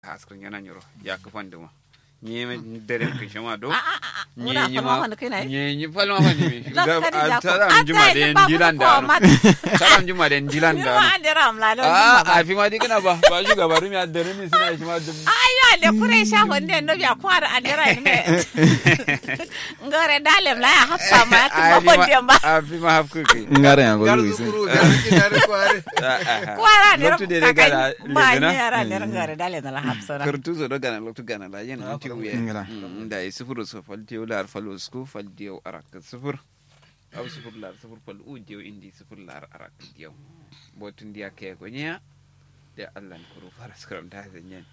askrin yana nyoro ya kafan duma nye dere kin shama do nye Muna nye falma ma wani kai na yi? nye nye falma wani mi Zan kari da ko. taram Ata juma yi den ba dilan ko da mat. taram juma den dilan Ni da ma an dira am lalo. a a fi ma dikina ba ba shi gabaru mi dere mi suna shi ma dum Ayo le kure sha wonde no biya kwara an dira ni me. Ngare dalem la ya hafsa ma ya tuba wonde ba. a fi ma hafku kai ngare yango Gar luisi zukuru, gar kinare kware. Kwara ne loktu de de gala ba ni legana yara ne ngare dalem la hafsa na. kartu zo do gana loktu gana la yen anti uye Ngala. da yi sifuru so fal diyo lar fal usku fal diyo arak sifur aw sifur lar sifur fal u diyo indi sifur lar arak diyo botun dia ke ko nya de Allah ni kuru fara skram da zanyen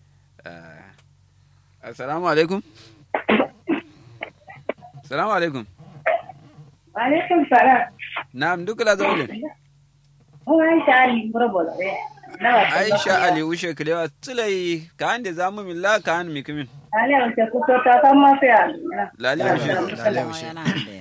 assalamu alaikum assalamu alaikum Alaikum salam. na'am duk la zawle Mun Aisha Ali Murabula. Nawa aisha ali ushe kilewa tsulai ka ande zamu milla ka an mikimin Ali wace kuto ta san ma sai Ali. lali ushe Lale ushe. Yana ande.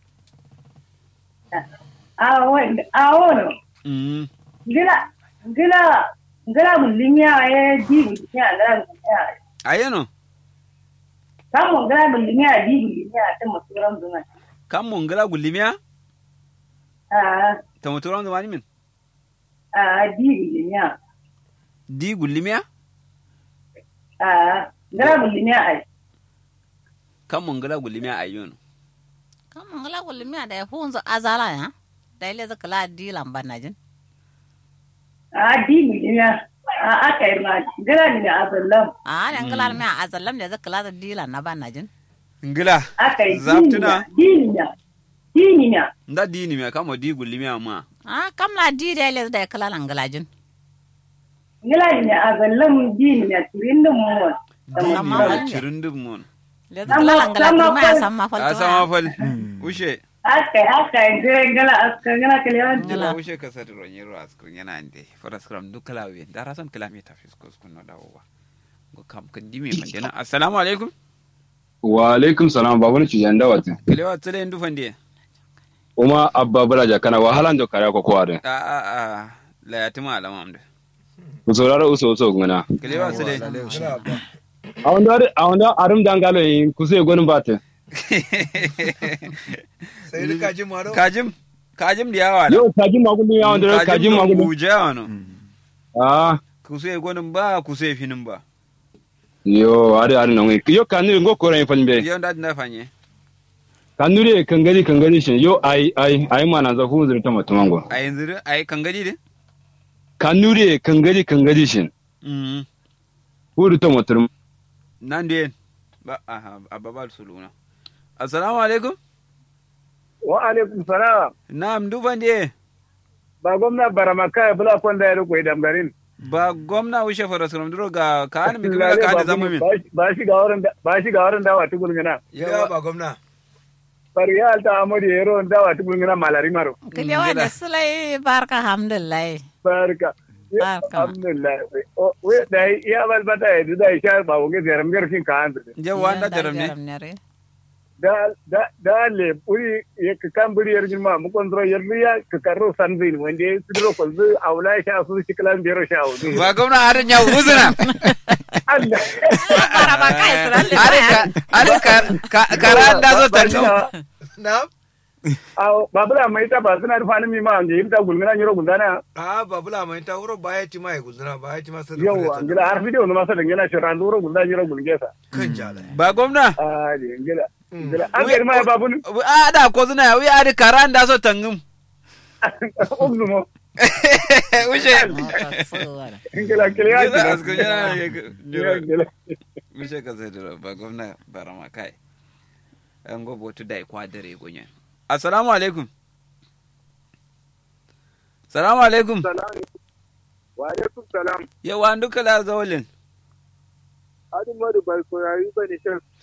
A wani a wani. mm Gila gila gila bulinya ya ji bulinya gila bulinya. ayeno Kamu gila bulinya ji bulinya ta muturan zuma. kam mon ngala gulimiya Ah ta muturan zamani min ah ji bulinya. di gulimiya Ah gila bulinya ai. kam mon ngala gulimiya ayono Kamun ngala kulmi da ya hunzo azala ya. Da ile zaka la di lamba na jin. Ah ji bulinya. Ah aka yi ma gila ne a zallam. A ne ngala mi a azallam da zaka la di lan na ban na jin. ngila Aka yi Zaftuna. diniya. Diniya. nda dini me kamo di gulimiya ma A kam la di da ile da ya kala lan ngala jin. Gila ne a zallam diniya turin da mu. Sama dini wani. cirin dum mon Le zaka la lan ngala Sama- ma ya samma fal. a sama fal ushe Aka yi aka yi jiran gala aka gala kalewan jila ushe ka sati ro nyiro askrin yana ande fara skram du kala wi da rasan kilomita fiskos kunno dawowa go kam kan dimi man dena assalamu alaikum wa alaikum salam babu ni cijan da wata kilewa tsale ndu fande kuma abba balaja kana wahalan da kare ko ko ade a a a la yatima alama amde ku saurara uso uso ngana kilewa tsale Lale ushe. a wanda a wanda arum dangalo yin ku sai gonin bata Sai duka ji maro. kajim kajim da yawa yau kajin magulun ya wanda kajin magulun buje wano ah kuse gonin ba kuse finin ba yo are are nan yo kanuri ngo ko ran falbe yau da na fanye kanuri kangari kangari shin yo ai ai ai mana za hu zurta mutumango a yanzu a yi kan gadi de kanuri kangari kangari shin Mm. hu zurta mutum nan de ba aha ababal suluna assalamu alaikum wa alaikum salam na'am dufan de ba gwamna baramaka ya bula kwanda ya riko idan garin ba gwamna wuce fara sunan duro ga ka hannu mi kuma ka da zama min ba shi ga wurin ba shi ga wurin dawa tukul ngana Yawa ba gwamna. bari ya alta amuri yero dawa tukul ngana malari maro Kile wanda sulai barka alhamdulillah. barka Barka. alhamdulillah O- we dai ya balbata ya da sha ba wuge zaram garkin ka an je wanda jaram ne ne. da da da le puri ya ka kan buri yar jima mu kontro yar ya ka karro sanzin wanda su dro ko zu aula sha su shi kalan biyar sha wudu ba gwamna harin ya uzuna Allah Bara ba kai suran le. harin ka harin ka ka- karan da zo tarno Na? Aw, babula mai ta ba suna rufa ni mi ma ngi imta gulmina nyoro gundana A babula mai ta wuro baya ti mai guzuna baya ti masu yawa ngila har video no masa dangena shi ran duro gunda nyoro gulgesa Kan jala. ba gwamna ah di ngila ngila an ga ma babun a da ko zuna wi ari karan da zo tangum ognu mo wuce ngila kiliya Gila askun yana ngila ngila wuce ka sai da ba gwamna barama kai an gobo tu dai kwadare gonya assalamu alaikum salamu alaikum wa alaikum salam yawa duka la zawalin adu madu bai ko yayi bane shan